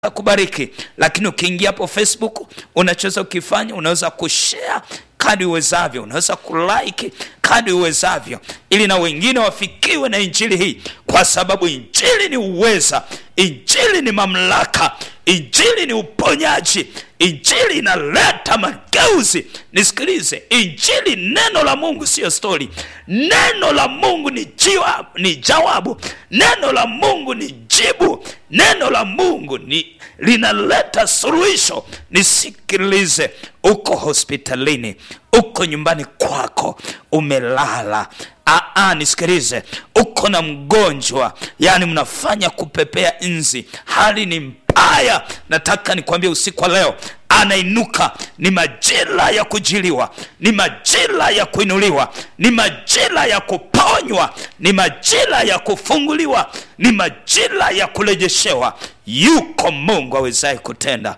kubariki lakini ukiingia hapo facebook unachoweza ukifanya unaweza kushare kadi uwezavyo unaweza kulike kadi uwezavyo ili na wengine wafikiwe na injili hii kwa sababu injili ni uweza injili ni mamlaka injili ni uponyaji injili inaleta mageuzi nisikilize injili neno la mungu siyo stori neno la mungu ni, jiwa, ni jawabu neno la mungu ni jibu neno la mungu ni linaleta suluhisho nisikilize uko hospitalini uko nyumbani kwako umelala Aa, nisikilize uko na mgonjwa yani mnafanya kupepea nzi hali ni mbaya nataka nikwambie usiku wa leo anainuka ni majira ya kujiliwa ni majira ya kuinuliwa ni majira ya kuponywa ni majira ya kufunguliwa ni majira ya kurejeshewa yuko mungu awezaye kutenda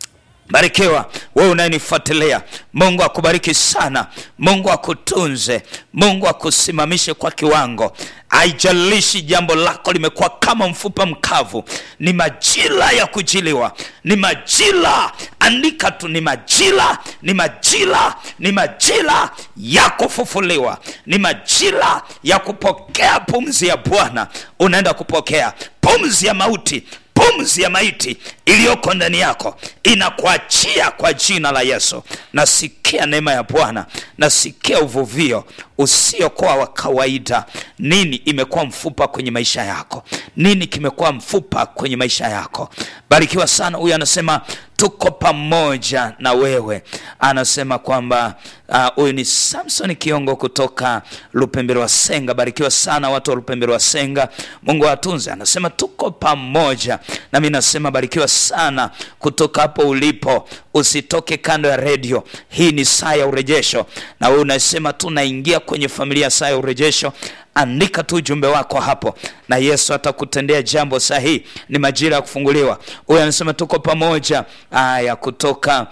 barikiwa wewe unayenifuatilia mungu akubariki sana mungu akutunze mungu akusimamishe kwa kiwango haijalishi jambo lako limekuwa kama mfupa mkavu ni majira ya kujiliwa ni majira andika tu ni majira ni majira ni majira ya kufufuliwa ni majira ya kupokea pumzi ya bwana unaenda kupokea pumzi ya mauti pumzi ya maiti iliyoko ndani yako inakuachia kwa jina la yesu nasikia neema ya bwana nasikia uvuvio usiokuwa wa kawaida nini imekuwa mfupa kwenye maisha yako nini kimekuwa mfupa kwenye maisha yako barikiwa sana huyu anasema tuko pamoja na wewe anasema kwamba huyu uh, ni samson kiongo kutoka lupembero wa senga barikiwa sana watu wa lupembero wa senga mungu awatunze anasema tuko pamoja nami nasema barikiwa sana kutoka hapo ulipo usitoke kando ya redio hii ni saa ya urejesho na wewe unasema tunaingia kwenye familia saa ya urejesho andika tu ujumbe wako hapo na yesu atakutendea jambo sahihi ni majira ya kufunguliwa huyu anasema tuko pamoja aya kutoka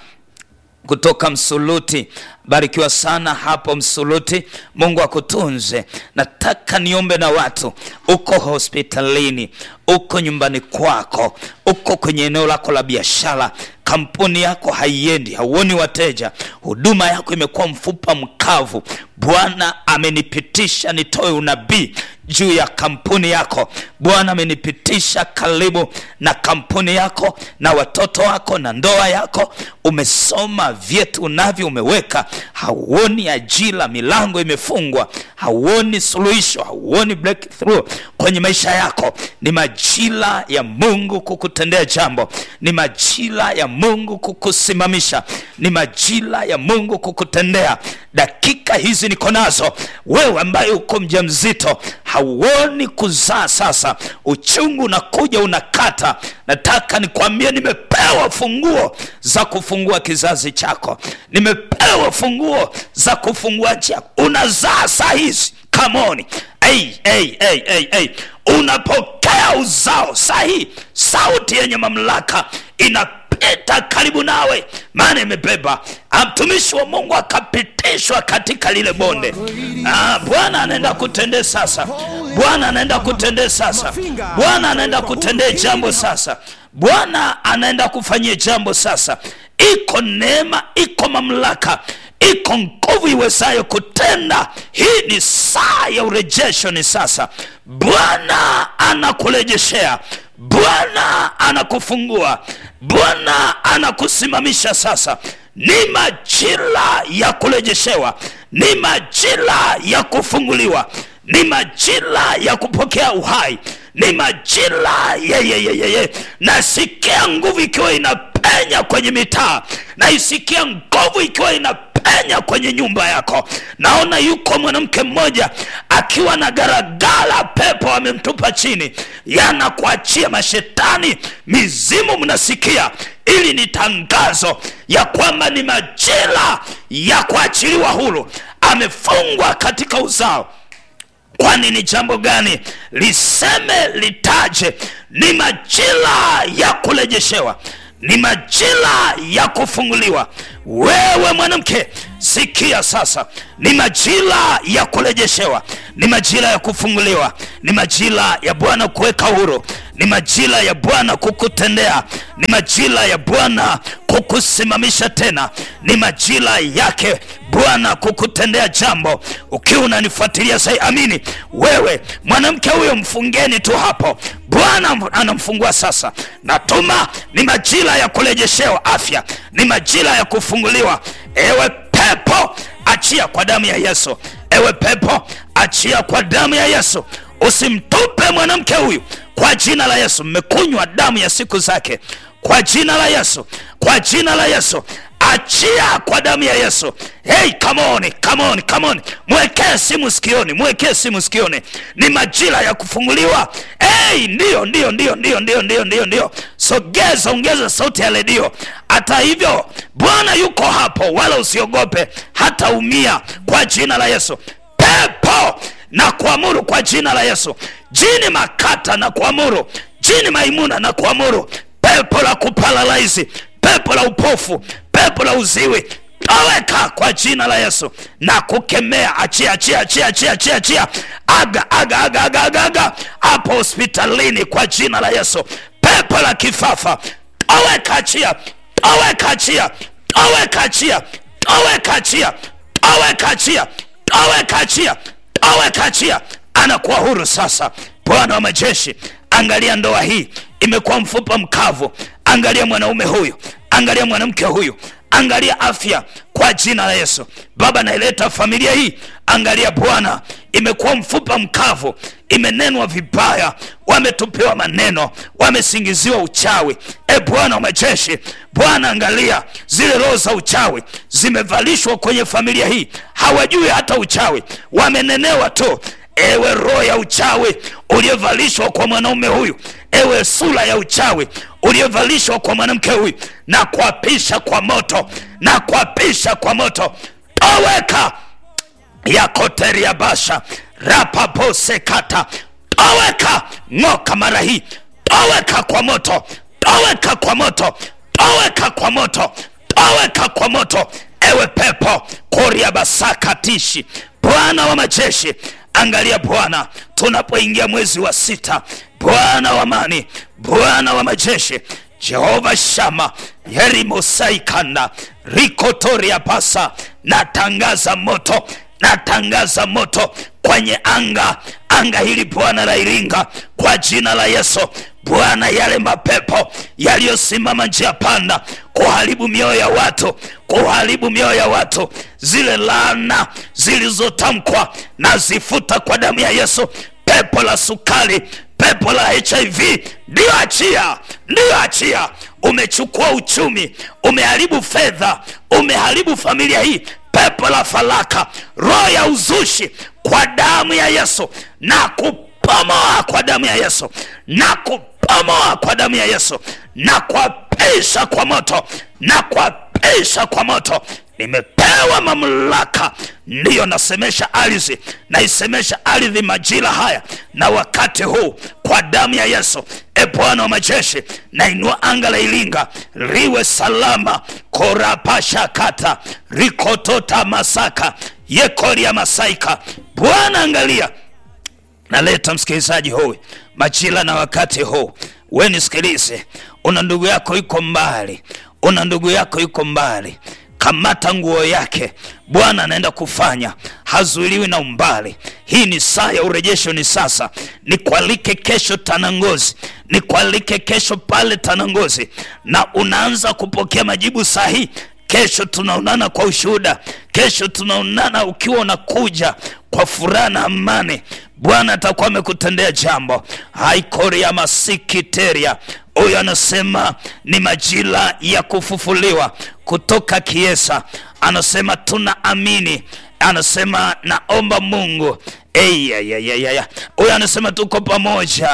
kutoka msuluti barikiwa sana hapo msuluti mungu akutunze nataka niombe na watu uko hospitalini uko nyumbani kwako uko kwenye eneo lako la biashara kampuni yako haiendi hauoni wateja huduma yako imekuwa mfupa mkavu bwana amenipitisha nitoe unabii juu ya kampuni yako bwana amenipitisha karibu na kampuni yako na watoto wako na ndoa yako umesoma vyetu unavyo umeweka hauoni ajira milango imefungwa hauoni suluhisho hauoni breakthrough kwenye maisha yako ni majira ya mungu kukutendea jambo ni majira ya mungu kukusimamisha ni majira ya mungu kukutendea dakika hizi niko nazo wewe ambaye uko mja mzito hauoni kuzaa sasa uchungu unakuja unakata nataka nikwambie nimepewa funguo za kufungua kizazi chako nimepewa funguo za kufungua chako unazaa saa hizi kamoni hey, hey, hey, hey, hey. unapokea uzao sahii sauti yenye mamlaka inapita karibu nawe maana imebeba mtumishi wa mungu akapitishwa katika lile bonde ah, bwana anaenda kutendee sasa bwana anaenda kutendee sasa bwana anaenda kutendee jambo sasa bwana anaenda kufanyia jambo sasa iko neema iko mamlaka iko nguvu iwezayo kutenda hii ni saa ya urejesho ni sasa bwana anakurejeshea bwana anakufungua bwana anakusimamisha sasa ni majira ya kurejeshewa ni majira ya kufunguliwa ni majira ya kupokea uhai ni majira yeyeyeyeye nasikia nguvu ikiwa inapenya kwenye mitaa naisikia nguvu ikiwa inapenya kwenye nyumba yako naona yuko mwanamke mmoja akiwa na garagara pepo amemtupa chini yanakuachia mashetani mizimu mnasikia ili ni tangazo ya kwamba ni majira ya kuachiliwa huru amefungwa katika uzao kwani ni jambo gani liseme litaje ni majira ya kurejeshewa ni majira ya kufunguliwa wewe mwanamke sikia sasa ni majira ya kurejeshewa ni majira ya kufunguliwa ni majira ya bwana kuweka huru ni majira ya bwana kukutendea ni majira ya bwana kukusimamisha tena ni majira yake bwana kukutendea jambo ukiwa unanifuatilia sai amini wewe mwanamke huyo mfungeni tu hapo bwana anamfungua sasa natuma ni majira ya kurejeshewa afya ni majira ya kufunguliwa ewe pepo achia kwa damu ya yesu ewe pepo achia kwa damu ya yesu usimtupe mwanamke huyu kwa jina la yesu mmekunywa damu ya siku zake kwa jina la yesu kwa jina la yesu achia kwa damu ya yesu hey, come on, come on, come on. mwekee simu sikioni mwekee simu sikioni ni majira ya kufunguliwa hey, ndio ndio ndio ndio ndio ndio ndio ndio sogeza ongeza sauti ya redio hata hivyo bwana yuko hapo wala usiogope hata umia kwa jina la yesu pepo na kuamuru kwa jina la yesu jini makata na kuamuru jini maimuna na kuamuru pepo la kupalalaisi pepo la upofu pepo la uziwi toweka kwa jina la yesu na kukemea achia achia achia achia achia achia aga aga aga aga aga aga hapo hospitalini kwa jina la yesu pepo la kifafa toweka achia toweka achia toweka achia toweka achia toweka achia toweka achia toweka achia anakuwa huru sasa bwana wa majeshi angalia ndoa hii imekuwa mfupa mkavu angalia mwanaume huyu angalia mwanamke huyu angalia afya kwa jina la yesu baba naileta familia hii angalia bwana imekuwa mfupa mkavu imenenwa vibaya wametupiwa maneno wamesingiziwa uchawi e bwana wa majeshi bwana angalia zile roho za uchawi zimevalishwa kwenye familia hii hawajui hata uchawi wamenenewa tu ewe roho ya uchawi uliovalishwa kwa mwanaume huyu ewe sura ya uchawi uliovalishwa kwa mwanamke huyu na kuapisha kwa moto na kuapisha kwa moto toweka yakoteria basha rapabosekata toweka ng'oka mara hii toweka kwa moto toweka kwa moto toweka kwa moto toweka kwa moto ewe pepo koria basakatishi bwana wa majeshi angalia bwana tunapoingia mwezi wa sita bwana wa amani bwana wa majeshi jehova shama yerimosaikanda rikotoria pasa natangaza moto natangaza moto kwenye anga anga hili bwana la iringa kwa jina la yesu bwana yale mapepo yaliyosimama njia panda kuharibu mioyo ya watu kuharibu mioyo ya watu zile laana zilizotamkwa na zifuta kwa damu ya yesu pepo la sukari pepo la hiv ndiyo achia ndiyo achia umechukua uchumi umeharibu fedha umeharibu familia hii pepo la falaka roho ya uzushi kwa damu ya yesu na kupomoa kwa damu ya yesu na kupomoa kwa damu ya yesu na kuapisha kwa moto na kuapisha kwa moto nimepewa mamlaka ndiyo nasemesha ardhi naisemesha ardhi majira haya na wakati huu kwa damu ya yesu e bwana wa majeshi nainua anga la iringa liwe salama korapashakata rikotota masaka yekoria masaika bwana angalia naleta msikilizaji huyu majira na wakati huu we nisikilize una ndugu yako iko mbali una ndugu yako iko mbali kamata nguo yake bwana anaenda kufanya hazuiliwi na umbali hii ni saa ya urejesho ni sasa nikualike kesho tanangozi nikualike kesho pale tanangozi na unaanza kupokea majibu sahihi kesho tunaonana kwa ushuhuda kesho tunaonana ukiwa unakuja kwa furaha na amani bwana atakuwa amekutendea jambo haikoria masikiteria huyo anasema ni majira ya kufufuliwa kutoka kiesa anasema tuna amini anasema naomba mungu huyo anasema tuko pamoja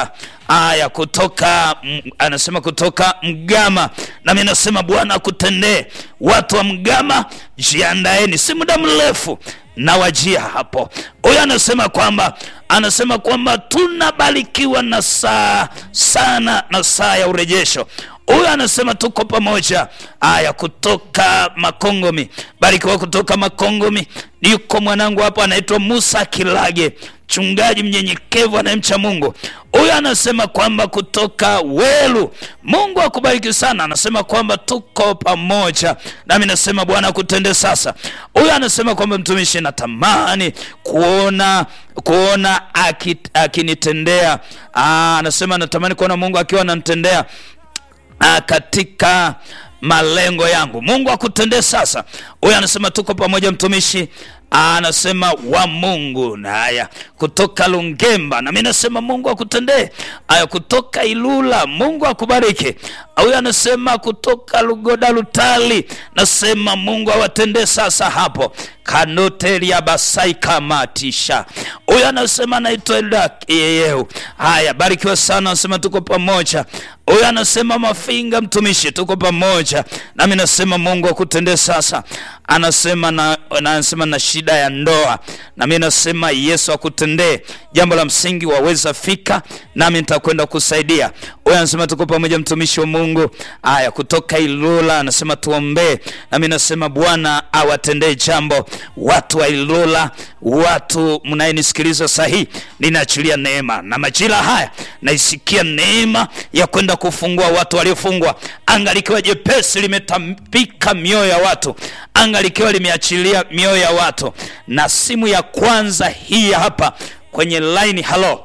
aya kutoka mm, anasema kutoka Mgama, nami nasema Bwana akutendee. Watu wa Mgama, jiandaeni, si muda mrefu na wajia hapo. Huyo anasema kwamba anasema kwamba tunabarikiwa na saa sana na saa ya urejesho. Huyo anasema tuko pamoja. Aya, kutoka Makongomi, barikiwa kutoka Makongomi. Yuko mwanangu hapo anaitwa Musa Kilage, mchungaji mnyenyekevu anayemcha Mungu. Huyo anasema kwamba kutoka Welu, Mungu akubariki sana. Anasema kwamba tuko pamoja, nami nasema Bwana akutende sasa. Huyo anasema kwamba mtumishi, natamani kuona kuona aki- akinitendea. Aa, anasema natamani kuona Mungu akiwa ananitendea ah, katika malengo yangu. Mungu akutendee sasa. Huyu anasema tuko pamoja mtumishi, Ah, anasema wa Mungu. Na haya kutoka Lungemba, na mimi nasema Mungu akutendee. Haya kutoka Ilula, Mungu akubariki. Huyu anasema kutoka Lugoda Lutali, nasema Mungu awatendee sasa hapo kanotelia basai kamatisha. Huyu anasema naitwa Elda Yeyeu. Haya, barikiwa sana, anasema tuko pamoja. Huyu anasema Mafinga mtumishi, tuko pamoja. Nami nasema Mungu akutendee sasa. Anasema na, na anasema na shida ya ndoa, nami nasema Yesu akutendee. Jambo la msingi waweza fika, nami nitakwenda kusaidia. Huyu anasema tuko pamoja, mtumishi wa Mungu. Haya, kutoka Ilula anasema tuombee, nami nasema Bwana awatendee jambo watu wa Ilula, watu mnayenisikiliza sahihi, ninaachilia neema na majira haya naisikia neema ya kwenda kufungua watu waliofungwa. Anga likiwa jepesi limetambika mioyo ya watu, anga likiwa limeachilia mioyo ya watu. Na simu ya kwanza hii hapa kwenye line. Halo,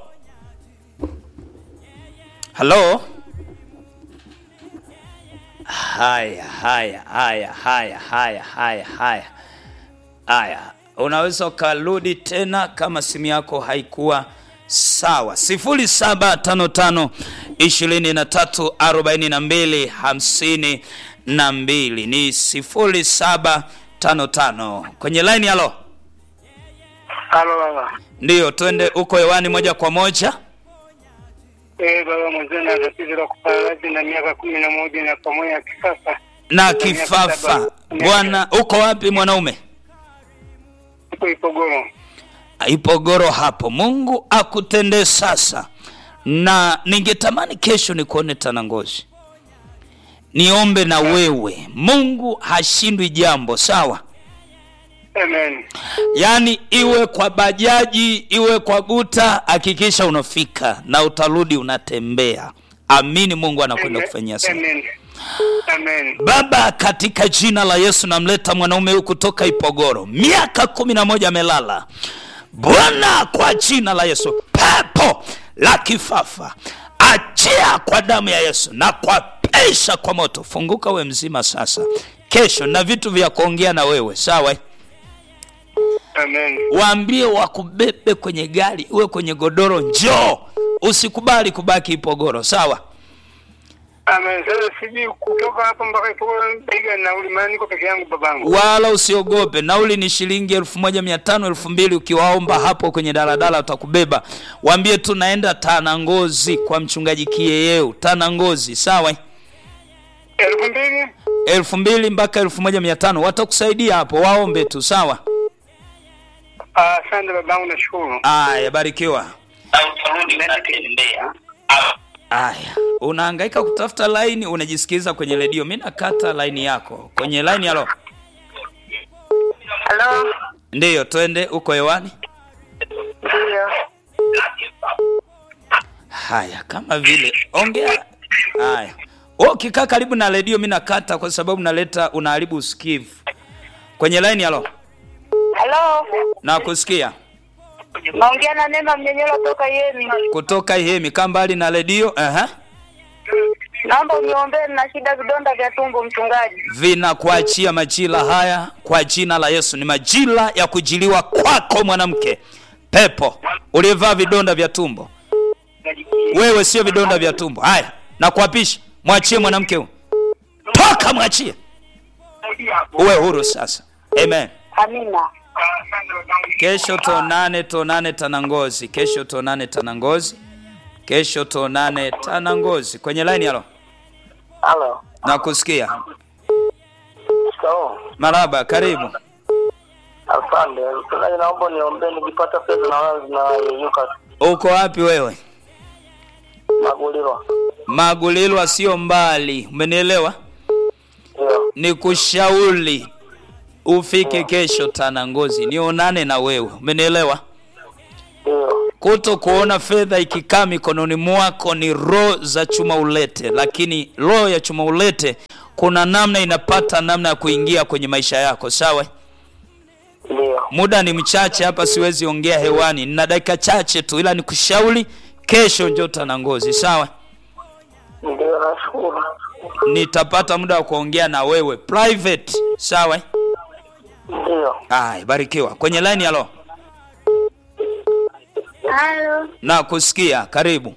halo. Haya, haya, haya, haya, haya, haya, haya, haya. Unaweza ukarudi tena kama simu yako haikuwa sawa. sifuri saba tano tano ishirini na tatu arobaini na mbili hamsini na mbili ni sifuri saba tano tano kwenye line. Halo, Halo baba. ndiyo, twende huko hewani moja kwa moja. Eh, baba mzee na tatizo la kuparalyze na miaka kumi na moja na pamoja ya kisasa. na kifafa. Bwana, uko wapi mwanaume? Ipo Ipogoro. Ipogoro hapo. Mungu akutendee sasa, na ningetamani kesho nikuone Tanangozi, niombe na wewe. Mungu hashindwi jambo, sawa? Amen. Yaani iwe kwa bajaji, iwe kwa guta, hakikisha unafika na utarudi unatembea. Amini, Mungu anakwenda Amen. kufanyia sana. Amen. Amen. Baba, katika jina la Yesu namleta mwanaume huyu kutoka Ipogoro, miaka kumi na moja amelala. Bwana, kwa jina la Yesu, pepo la kifafa achia kwa damu ya Yesu na kwa pesha kwa moto, funguka we mzima sasa. Kesho na vitu vya kuongea na wewe, sawa? Amen. Waambie wakubebe kwenye gari, uwe kwenye godoro, njoo, usikubali kubaki Ipogoro, sawa? Amen. Sasa sijui kutoka hapa mpaka Ipogoro bega nauli maana niko peke yangu babangu. wala usiogope. Nauli ni shilingi elfu moja mia tano elfu mbili Ukiwaomba hapo kwenye daladala utakubeba. Waambie tu naenda Tanangozi kwa mchungaji Kiyeyeu, Tanangozi, sawa? Elfu mbili? elfu mbili mpaka elfu moja mia tano watakusaidia hapo, waombe tu, sawa? Ah, Asante babangu nashukuru. Aya, barikiwa. Utarudi unatembea. Aya, unahangaika kutafuta laini, unajisikiliza kwenye redio. Mi nakata laini yako kwenye laini. Halo, Halo, ndiyo, twende uko hewani. ndio. Haya, kama vile ongea. Haya, wewe ukikaa karibu na redio, mi nakata kwa sababu naleta unaharibu usikivu kwenye line. Halo, Halo, nakusikia naongea na Neema Mnyenyelo toka Yemi. kutoka Ihemi. Kaa mbali na redio. Aha, Naomba uniombee, na shida vidonda vya tumbo, mchungaji. vinakuachia majira haya kwa jina la Yesu. Ni majira ya kujiliwa kwako, mwanamke pepo uliyevaa vidonda vya tumbo. Wewe sio vidonda vya tumbo. Haya, nakuapisha, mwachie mwanamke huyu, toka, mwachie, uwe huru sasa. Amen. Amina. Kesho tuonane, tuonane Tanangozi. Kesho tuonane Tanangozi. Kesho tuonane tana ngozi kwenye line. Halo, Halo. nakusikia. Sawa. Maraba, karibu. Asante. Mchungaji, naomba niombe nikipata pesa na wala zinayeyuka Uko wapi wewe? maguliro. Magulilwa sio mbali, umenielewa? Ndio. Ni kushauri ufike kesho tana ngozi, nionane na wewe, umenielewa? Ndio. Kuto kuona fedha ikikaa mikononi mwako ni roho za chuma ulete, lakini roho ya chuma ulete kuna namna inapata namna ya kuingia kwenye maisha yako, sawa? Ndio. Muda ni mchache hapa, siwezi ongea hewani, nina dakika chache tu, ila nikushauri kesho njoo tana ngozi, sawa? Ndio, nashukuru. Nitapata muda wa kuongea na wewe private, sawa? Ndio. Haya, barikiwa. Kwenye line, halo, Halo, na kusikia, karibu.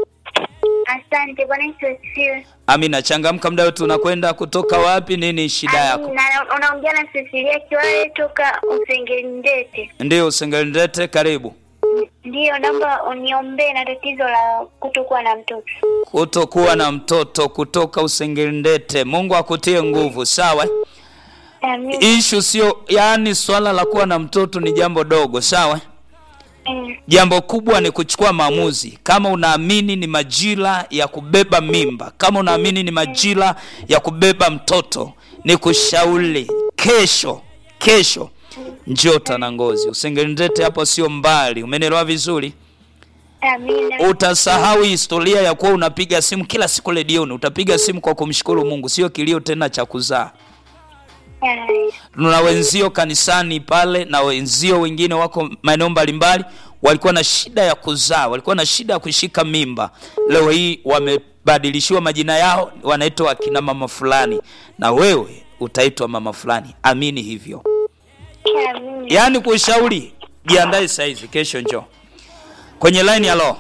asante. Bwana Yesu asifiwe. Amina, changamka, muda wetu unakwenda. Kutoka wapi? Nini shida yako? Amina, unaongea na Cecilia Kiwale toka Usengendete. Ndio, Usengelindete, karibu. Ndiyo, naomba uniombee na tatizo la kutokuwa na mtoto. Kutokuwa na mtoto kutoka Usengelindete. Mungu akutie nguvu, sawa? Amina. Ishu sio, yaani swala la kuwa na mtoto ni jambo dogo, sawa? Mm. Jambo kubwa ni kuchukua maamuzi. Kama unaamini ni majira ya kubeba mimba, kama unaamini ni majira ya kubeba mtoto, ni kushauri kesho, kesho njoo Tanangozi. Usengelindete hapo sio mbali, umenielewa vizuri? Amina. Utasahau historia ya kuwa unapiga simu kila siku redioni. Utapiga simu kwa kumshukuru Mungu, sio kilio tena cha kuzaa. Haya. Tuna wenzio kanisani pale na wenzio wengine wako maeneo mbalimbali, walikuwa na shida ya kuzaa, walikuwa na shida ya kushika mimba. Leo hii wamebadilishiwa majina yao, wanaitwa akina mama fulani, na wewe utaitwa mama fulani. Amini hivyo, Amina. yaani kushauri, jiandae saizi, kesho njoo kwenye line. Halo,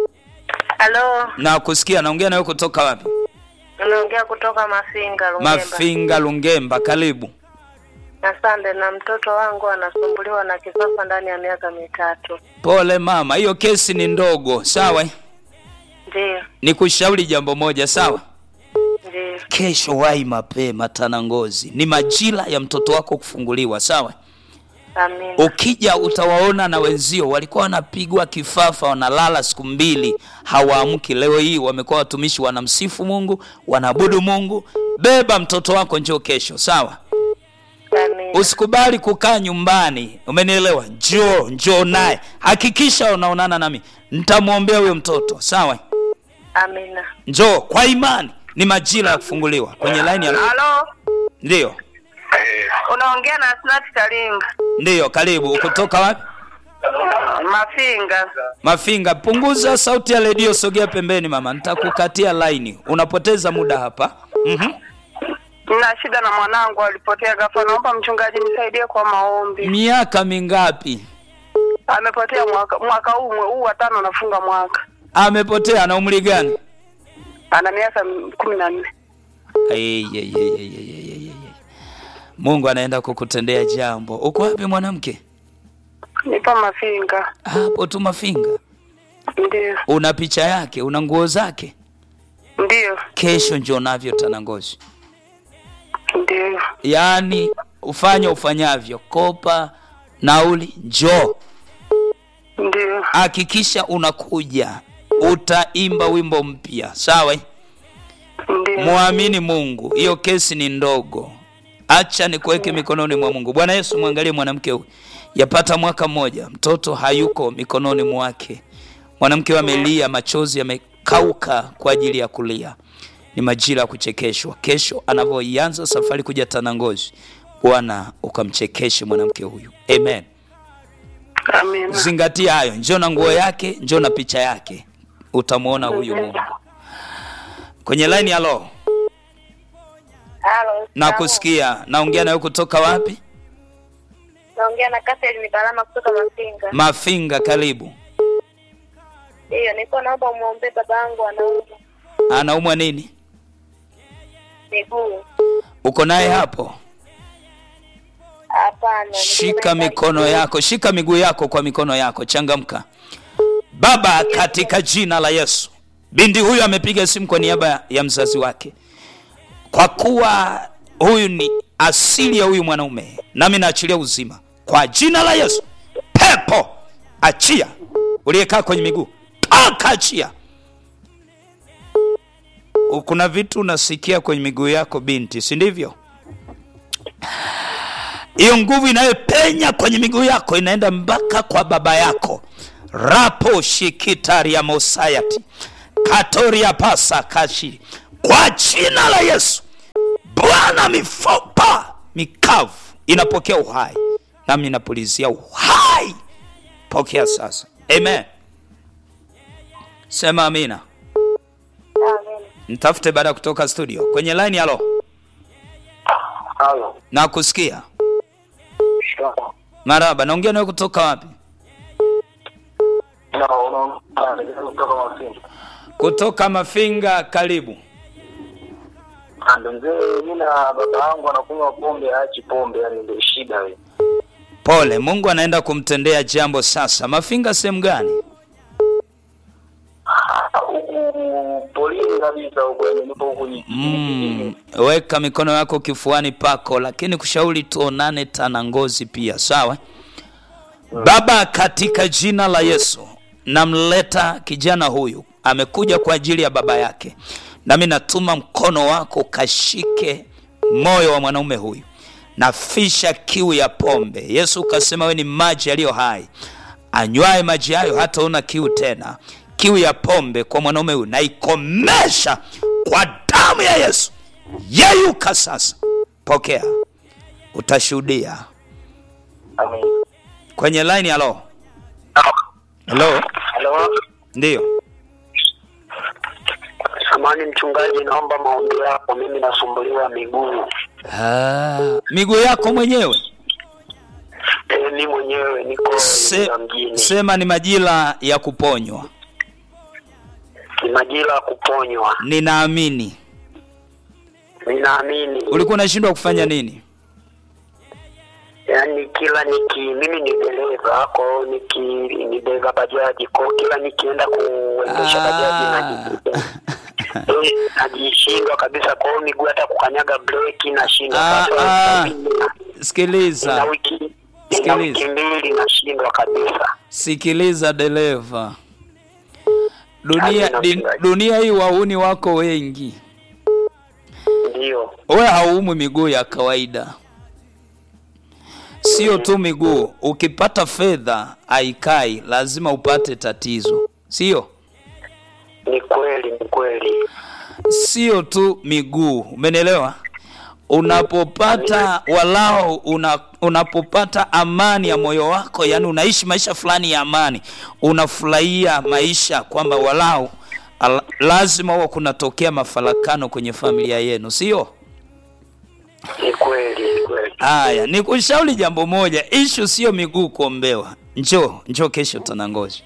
Halo, na kusikia, naongea nawe kutoka wapi? unaongea kutoka Mafinga Lungemba. Mafinga, Lungemba, karibu. Asante. Na mtoto wangu anasumbuliwa na kifafa ndani ya miaka mitatu. Pole mama, hiyo kesi ni ndogo, sawa? Ndiyo, Nikushauri jambo moja, sawa? ndiyo. Kesho wahi mapema Tanangozi, ni majira ya mtoto wako kufunguliwa, sawa? Amina. Ukija utawaona na wenzio walikuwa wanapigwa kifafa, wanalala siku mbili hawaamki. Leo hii wamekuwa watumishi, wanamsifu Mungu, wanaabudu Mungu. Beba mtoto wako, njoo kesho, sawa? Amina. Usikubali kukaa nyumbani, umenielewa? Njoo, njoo naye, hakikisha unaonana nami, nitamwombea huyo mtoto, sawa? Amina. Njoo kwa imani, ni majira ya kufunguliwa. Kwenye line ya Halo, ndio, unaongea na Asnat Kalinga ndio, karibu. Kutoka wapi? Mafinga. Mafinga, punguza sauti ya redio, sogea pembeni mama, nitakukatia laini, unapoteza muda hapa. Mhm. Nina shida na mwanangu, alipotea ghafla. Naomba mchungaji nisaidie kwa maombi. Miaka mingapi Amepotea mwaka mwaka huu mwe- huu wa tano, nafunga mwaka. amepotea? na umri gani? Ana miaka m- kumi na nne. Ai, ai, ai, ai, ai, ai, ai, ai. Mungu anaenda kukutendea jambo. Uko wapi mwanamke? Nipo Mafinga. Hapo tu Mafinga. Ndiyo, Una picha yake, una nguo zake. ndiyo, Kesho njoo navyo Tanangozi. ndiyo. Yaani ufanye ufanyavyo, kopa nauli, njoo. Ndiyo, Hakikisha unakuja, utaimba wimbo mpya, sawa? eh? ndiyo. Muamini Mungu, hiyo kesi ni ndogo. Acha nikuweke mikononi mwa Mungu. Bwana Yesu, mwangalie mwanamke huyu, yapata mwaka mmoja, mtoto hayuko mikononi mwake. Mwanamke huyu amelia, machozi yamekauka kwa ajili ya kulia. Ni majira ya kuchekeshwa. Kesho anavyoianza safari kuja Tanangozi, Bwana ukamchekeshe mwanamke huyu, amen. Amina. Zingatia hayo, njoo na nguo yake, njoo na picha yake, utamwona huyu Mungu kwenye line. Halo, Halo. nakusikia. Naongea nawe kutoka wapi? Naongea na Catherine Mibalama kutoka Mafinga. Mafinga, karibu. Ndiyo, nilikuwa naomba umwombee baba yangu anaumwa Anaumwa nini? miguu. Uko naye hapo? Hapana. Shika mikono yako, shika miguu yako kwa mikono yako, changamka. Baba, katika jina la Yesu, binti huyu amepiga simu kwa niaba ya mzazi wake, kwa kuwa huyu ni asili ya huyu mwanaume, nami naachilia uzima kwa jina la Yesu. Pepo achia, uliyekaa kwenye miguu toka, achia. Kuna vitu unasikia kwenye miguu yako binti, si ndivyo? Hiyo nguvu inayopenya kwenye miguu yako inaenda mpaka kwa baba yako. rapo shikitaria mosayati katoria pasa kashi, kwa jina la Yesu. Bwana, mifupa mikavu inapokea uhai, nami napulizia uhai. Pokea sasa, amen. Sema amina. Amen. Mtafute baada ya kutoka studio kwenye line. Halo, Halo. na kusikia Shikamoo. maraba. Naongea nawe kutoka wapi? Na unaona kutoka Mafinga. Kutoka Mafinga. Karibu. Ando mzee, mimi na baba yangu anakunywa pombe, aachi pombe, yani ndio shida wewe. Pole, Mungu anaenda kumtendea jambo sasa. Mafinga sehemu gani? Huku polini kabisa huko, yani nipo huku ni Mm, weka mikono yako kifuani pako, lakini kushauri tuonane tana ngozi pia, sawa? Baba, katika jina la Yesu namleta kijana huyu, amekuja kwa ajili ya baba yake, nami natuma mkono wako kashike moyo wa mwanaume huyu, nafisha kiu ya pombe. Yesu ukasema we ni maji yaliyo hai, anywaye maji hayo hataona kiu tena. Kiu ya pombe kwa mwanaume huyu naikomesha kwa damu ya Yesu. Yeyuka sasa, pokea, utashuhudia Amen. kwenye line. Halo, halo, Halo. ndiyo. Samani mchungaji, naomba maombi yako, mimi nasumbuliwa miguu. Ah, miguu yako mwenyewe Eh, mimi mwenyewe niko Se, Iringa mjini. sema ni majira ya kuponywa. Ni majira ya kuponywa. Ninaamini Ninaamini. ulikuwa unashindwa kufanya nini? Yaani kila niki mimi ni dereva kwa hiyo niki ni dereva bajaji kwa hiyo kila nikienda kuendesha bajaji naji- eh, najishindwa kabisa kwa hiyo miguu hata kukanyaga breki nashindwa Ah, Sasa ah. hivi nina- nina Sikiliza, wiki nina Sikiliza. wiki mbili nashindwa kabisa sikiliza dereva, dunia, Amina, di, mchungaji. dunia hii wauni wako wengi, ndio wewe hauumwi miguu ya kawaida. Sio tu miguu, ukipata fedha haikai, lazima upate tatizo, sio? ni kweli ni kweli sio tu miguu, umenielewa? Unapopata walao una, unapopata amani ya moyo wako, yani unaishi maisha fulani ya amani, unafurahia maisha kwamba walao al, lazima huwa kunatokea mafarakano kwenye familia yenu, sio? ni kweli ni kweli Haya, nikushauri jambo moja, ishu sio miguu kuombewa. Njoo njoo kesho Tanangozi,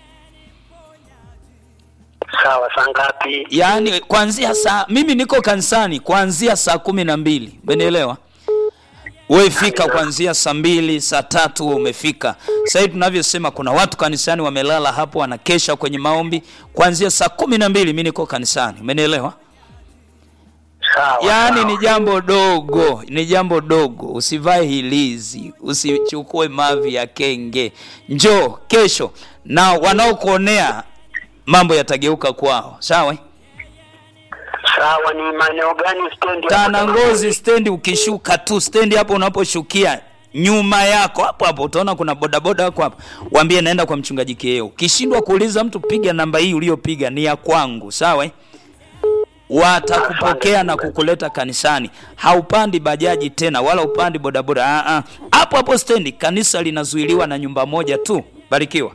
sawa saa ngapi yaani kuanzia saa mimi niko kanisani kuanzia saa kumi na mbili umenielewa wewe fika kuanzia saa mbili saa tatu wewe umefika sasa hivi tunavyosema kuna watu kanisani wamelala hapo wanakesha kwenye maombi kuanzia saa kumi na mbili mi niko kanisani umenielewa sawa yaani sawa. ni jambo dogo ni jambo dogo usivae hilizi usichukue mavi ya kenge njoo kesho na wanaokuonea mambo yatageuka kwao sawa eh? sawa ni maeneo gani stendi hapo Tanangozi stendi, ukishuka tu stendi hapo unaposhukia nyuma yako hapo hapo utaona kuna bodaboda wako hapo, waambie naenda kwa mchungaji Kieo. Ukishindwa kuuliza mtu, piga namba hii uliyopiga ni ya kwangu, sawa? eh? Watakupokea na kukuleta kanisani. Haupandi bajaji tena wala upandi bodaboda. Ah, ah. Hapo hapo stendi, kanisa linazuiliwa na nyumba moja tu. Barikiwa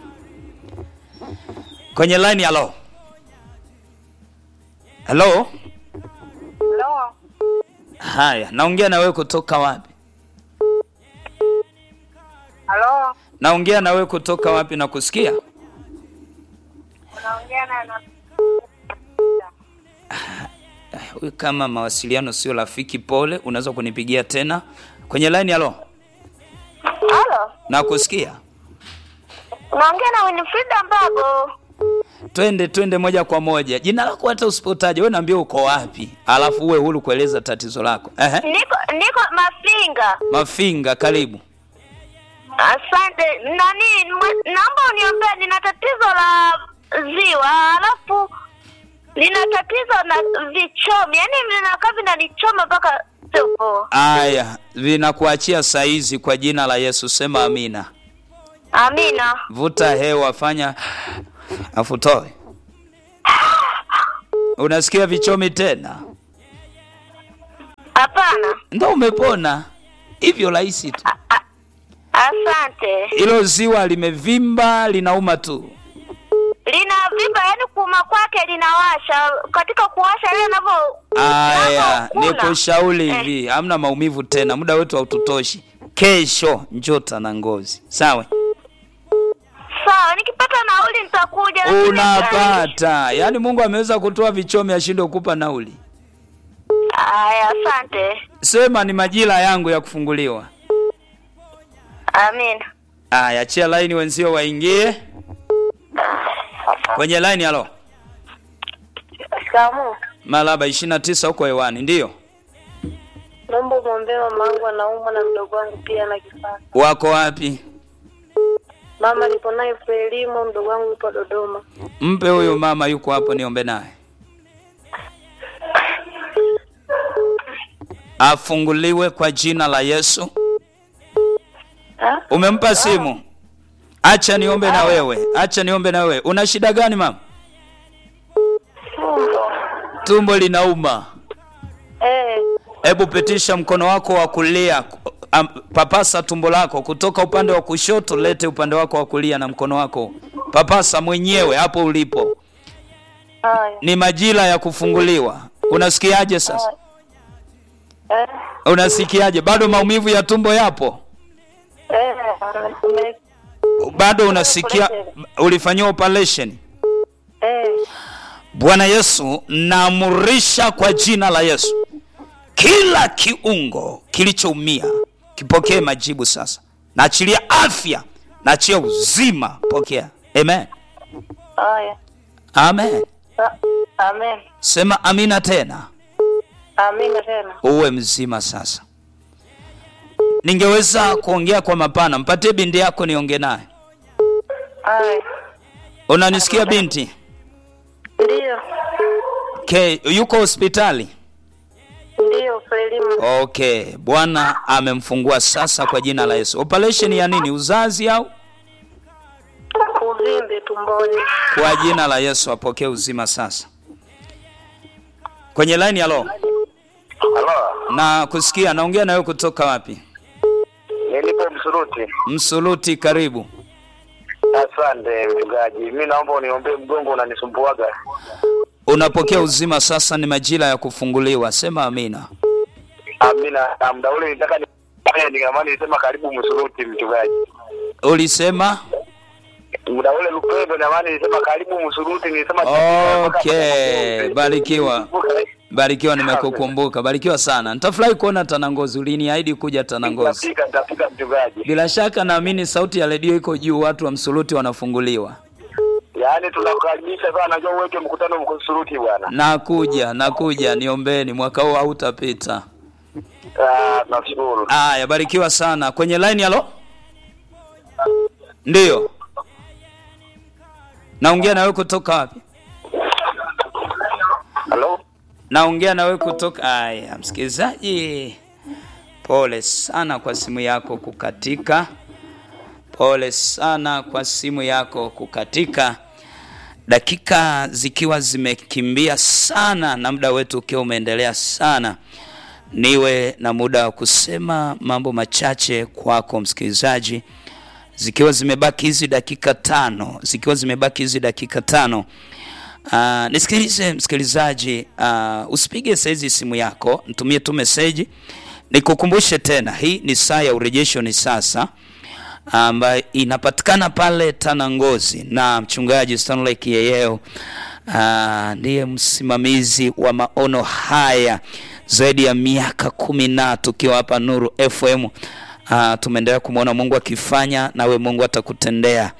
kwenye line. Halo, halo. Halo. Haya, naongea na wewe kutoka wapi? Halo. Naongea na wewe kutoka wapi na kusikia? Unaongea na na Huyu kama mawasiliano sio rafiki, pole, unaweza kunipigia tena kwenye line. Halo, Halo. na kusikia. Unaongea na Winifrida Mbago. twende twende moja kwa moja jina lako hata usipotaje we naambia uko wapi alafu uwe huru kueleza tatizo lako Ehe. Niko niko Mafinga. mafinga karibu Asante. Nani, mwe- naomba uniombee, nina tatizo la ziwa, alafu lina tatizo na vichomi, yaani vinakaa vinanichoma mpaka sio poa. aya vinakuachia saizi kwa jina la yesu sema amina Amina. vuta hewa fanya afutoe unasikia vichomi tena Hapana. ndo umepona hivyo rahisi tu Asante. hilo ziwa limevimba linauma tu Lina vimba, yaani kuuma kwake linawasha. Katika kuwasha ile navyo aya ninavyokula. nikushauri Eh. hivi hamna maumivu tena muda wetu haututoshi kesho njota na ngozi sawa Sawa, nikipata nauli nitakuja. lakini unapata yaani mungu ameweza kutoa vichomi ashinde kukupa nauli Aya, asante. sema ni majira yangu ya kufunguliwa Amina. aya achia laini wenzio waingie kwenye laini halo Shikamoo. malaba ishirini na tisa huko hewani ndiyo Naomba umwombee mama wangu anaumwa na mdogo wangu pia na kifafa. wako wapi Mama nipo naye Frelimo, mdogo wangu yupo Dodoma. mpe huyu mama yuko hapo niombe naye afunguliwe kwa jina la yesu Ha? umempa simu acha niombe na wewe acha niombe na wewe una shida gani mama Tumbo. tumbo linauma Eh, hebu pitisha mkono wako wa kulia am, papasa tumbo lako kutoka upande wa kushoto lete upande wako wa kulia na mkono wako papasa mwenyewe hapo ulipo haya. ni majira ya kufunguliwa unasikiaje sasa Eh, unasikiaje bado maumivu ya tumbo yapo eh, ume- bado unasikia ulifanyiwa operation eh, bwana yesu naamurisha kwa jina la yesu kila kiungo kilichoumia kipokee majibu sasa naachilia afya naachia uzima pokea amen haya. amen Sa- Amen. sema amina tena Amina tena. uwe mzima sasa ningeweza kuongea kwa mapana mpatie binti yako niongee naye Haya. unanisikia binti Ndio. okay. yuko hospitali Ndio Frelimo. okay bwana amemfungua sasa kwa jina la yesu operation ya nini uzazi au Uvimbe tumboni. kwa jina la yesu apokee uzima sasa kwenye line halo Halo, na kusikia naongea na wewe kutoka wapi nilipo Msuruti. msuluti karibu Asante mchungaji, mi naomba uniombee, mgongo unanisumbuaga. unapokea uzima sasa ni majira ya kufunguliwa sema amina Amina. Na muda ule nitaka ni nikamani nilisema karibu Msuruti mchungaji. ulisema Muda ule Lupembe na maana nilisema karibu Msuruti, nilisema okay barikiwa barikiwa nimekukumbuka barikiwa sana nitafurahi kuona tanangozi uliniahidi kuja tanangozi Nitafika, nitafika mchungaji. bila shaka naamini sauti ya redio iko juu watu wa msuluti wanafunguliwa Yaani tunakukaribisha sana, najua uweke mkutano Msuruti bwana. nakuja nakuja niombeni mwaka huu hautapita Ah, tunashukuru. aya barikiwa sana kwenye line halo ndiyo naongea na wewe kutoka wapi Halo? naongea na wewe kutoka aya msikilizaji pole sana kwa simu yako kukatika pole sana kwa simu yako kukatika dakika zikiwa zimekimbia sana na muda wetu ukiwa umeendelea sana niwe na muda wa kusema mambo machache kwako msikilizaji zikiwa zimebaki hizi dakika tano zikiwa zimebaki hizi dakika tano Uh, nisikilize msikilizaji, uh, usipige saizi simu yako, nitumie tu meseji. Nikukumbushe tena, hii ni saa ya urejesho ni sasa, ambayo inapatikana pale Tanangozi na mchungaji Stanley Kiyeyeo uh, ndiye msimamizi wa maono haya zaidi ya miaka kumi na tukiwa hapa Nuru FM. Uh, tumeendelea kumwona Mungu akifanya, nawe Mungu atakutendea.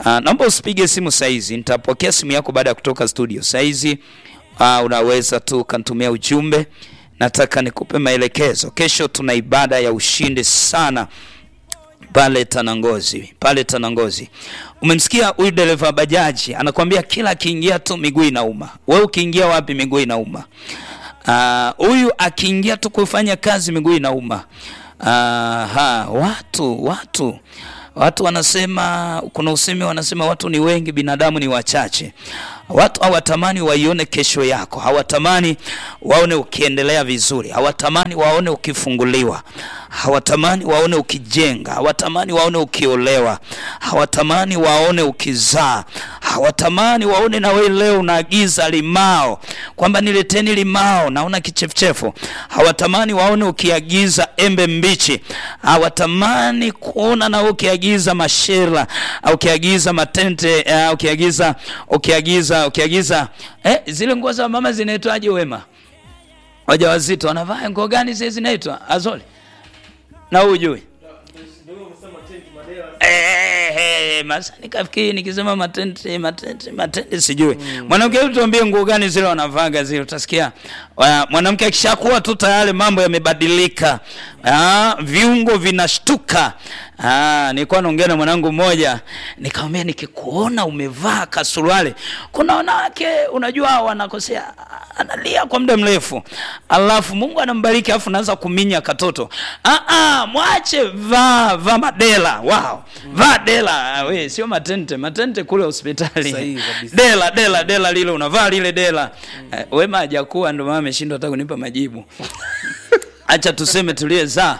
Uh, naomba usipige simu saizi, nitapokea simu yako baada ya kutoka studio. Saizi uh, unaweza tu ukanitumia ujumbe. Nataka nikupe maelekezo. Kesho tuna ibada ya ushindi sana pale Tanangozi, pale Tanangozi. Umemsikia huyu dereva bajaji anakwambia kila akiingia tu miguu inauma. Wewe ukiingia wapi miguu inauma? Ah, huyu akiingia tu kufanya kazi miguu inauma. Aha, watu watu watu wanasema, kuna usemi wanasema watu ni wengi, binadamu ni wachache. Watu hawatamani waione kesho yako, hawatamani waone ukiendelea vizuri, hawatamani waone ukifunguliwa, hawatamani waone ukijenga, hawatamani waone ukiolewa, hawatamani waone ukizaa, hawatamani waone na wewe leo unaagiza limao kwamba nileteni limao, naona kichefuchefu. Hawatamani waone ukiagiza embe mbichi, hawatamani kuona na wewe ukiagiza mashela au ukiagiza matente au ukiagiza ukiagiza ukiagiza eh, zile nguo za mama zinaitwaje wema? Wajawazito wanavaa nguo gani zile zinaitwa azoli na ujui Eh, eh, masa nikafikiri nikisema matente matente matente sijui mwanamke hebu tuambie nguo gani zile wanavaga zile utasikia wa- mwanamke akishakuwa tu tayari mambo yamebadilika ah, viungo vinashtuka ah, nilikuwa naongea na mwanangu mmoja nikamwambia nikikuona umevaa kasuruali kuna wanawake unajua wanakosea analia kwa muda mrefu alafu mungu anambariki alafu naanza kuminya katoto ah, ah, mwache vaa vaa madela wow. vaa dela Ah, we sio matente matente kule hospitali Sahihi kabisa. dela dela dela lile unavaa lile dela eh, wema hajakuwa ndio maana ameshindwa hata kunipa majibu acha tuseme tuliyezaa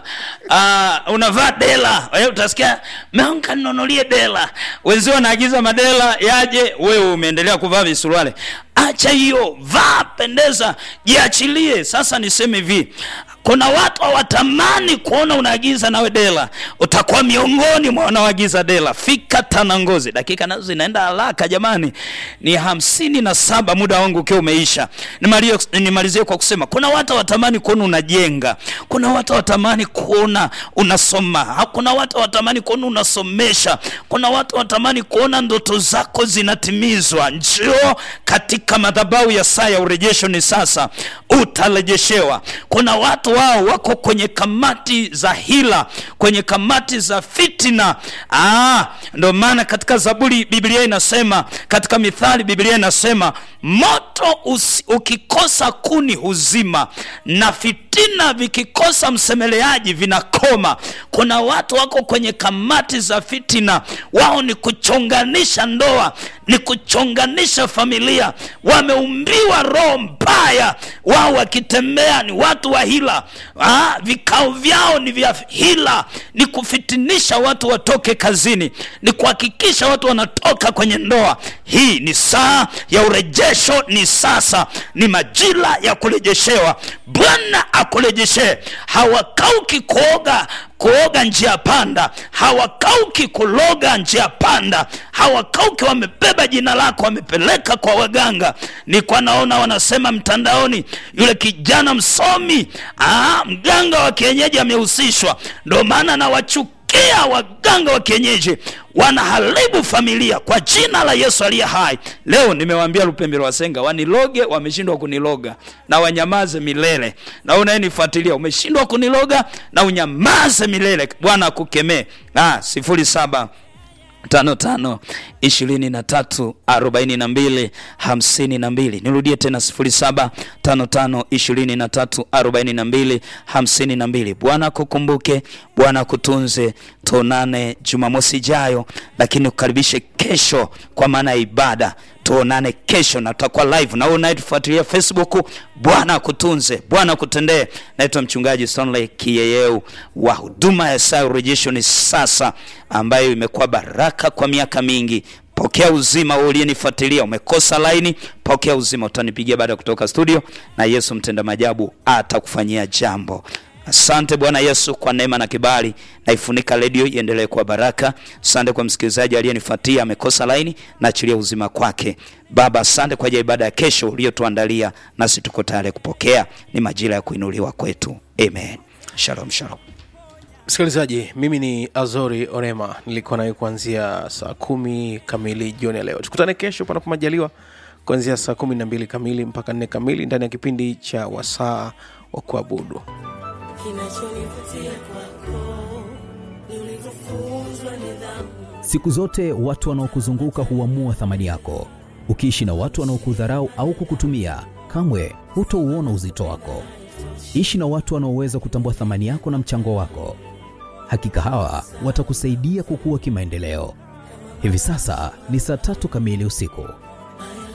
uh, unavaa dela wewe utasikia meonka ninunulie dela wenzio wanaagiza madela yaje wewe umeendelea kuvaa visuruale acha hiyo vaa pendeza jiachilie sasa niseme hivi kuna watu hawatamani kuona unaagiza nawe dela utakuwa miongoni mwa wanaoagiza dela fika tanangozi dakika nazo zinaenda haraka jamani ni hamsini na saba muda wangu ukiwa umeisha Nimalie- nimalizie kwa kusema kuna watu hawatamani kuona unajenga kuna watu hawatamani kuona unasoma Ha- kuna watu hawatamani kuona unasomesha kuna watu hawatamani kuona ndoto zako zinatimizwa njoo katika madhabahu ya saa ya urejesho ni sasa utarejeshewa kuna watu wao wako kwenye kamati za hila kwenye kamati za fitina ah, ndio maana katika zaburi biblia inasema katika mithali biblia inasema moto usi, ukikosa kuni huzima na fitina vikikosa msemeleaji vinakoma kuna watu wako kwenye kamati za fitina wao ni kuchonganisha ndoa ni kuchonganisha familia wameumbiwa roho mbaya wao wakitembea ni watu wa hila ah, vikao vyao ni vya hila ni kufitinisha watu watoke kazini ni kuhakikisha watu wanatoka kwenye ndoa hii ni saa ya urejesho ni sasa ni majira ya kurejeshewa bwana akurejeshe hawakauki kuoga kuoga njia panda hawakauki kuloga njia panda hawakauki wamebeba jina lako wamepeleka kwa waganga nilikuwa naona wanasema mtandaoni yule kijana msomi aa, mganga wa kienyeji amehusishwa ndio maana nawachukia waganga wa kienyeji wanaharibu familia kwa jina la yesu aliye hai leo nimewaambia lupembe lwasenga waniloge wameshindwa kuniloga na wanyamaze milele na unayenifuatilia umeshindwa kuniloga na unyamaze milele bwana akukemee ah, sifuri saba tano tano ishirini na tatu arobaini na mbili hamsini na mbili nirudie tena sifuri saba tano tano ishirini na tatu arobaini na mbili hamsini na mbili bwana akukumbuke bwana akutunze tuonane jumamosi ijayo lakini kukaribishe kesho kwa maana ya ibada tuonane kesho na tutakuwa live na wewe unayetufuatilia facebook bwana akutunze bwana akutendee naitwa mchungaji stanley kiyeyeu wa huduma ya saa ya urejesho ni sasa ambayo imekuwa baraka kwa miaka mingi pokea uzima wewe uliyenifuatilia umekosa laini pokea uzima utanipigia baada ya kutoka studio na yesu mtenda majabu atakufanyia jambo asante bwana yesu kwa neema na kibali naifunika redio iendelee kuwa baraka asante kwa msikilizaji aliyenifuatia amekosa laini naachilia uzima kwake baba asante kwa ajili ya ibada ya kesho uliotuandalia nasi tuko tayari kupokea ni majira ya kuinuliwa kwetu amen shalom shalom msikilizaji mimi ni azori orema nilikuwa nawe kuanzia saa kumi kamili jioni ya leo tukutane kesho panapo majaliwa kuanzia saa kumi na mbili kamili mpaka nne kamili ndani ya kipindi cha wasaa wa kuabudu Siku zote watu wanaokuzunguka huamua thamani yako. Ukiishi na watu wanaokudharau au kukutumia, kamwe hutouona uzito wako. Ishi na watu wanaoweza kutambua thamani yako na mchango wako. Hakika hawa watakusaidia kukua kimaendeleo. Hivi sasa ni saa tatu kamili usiku.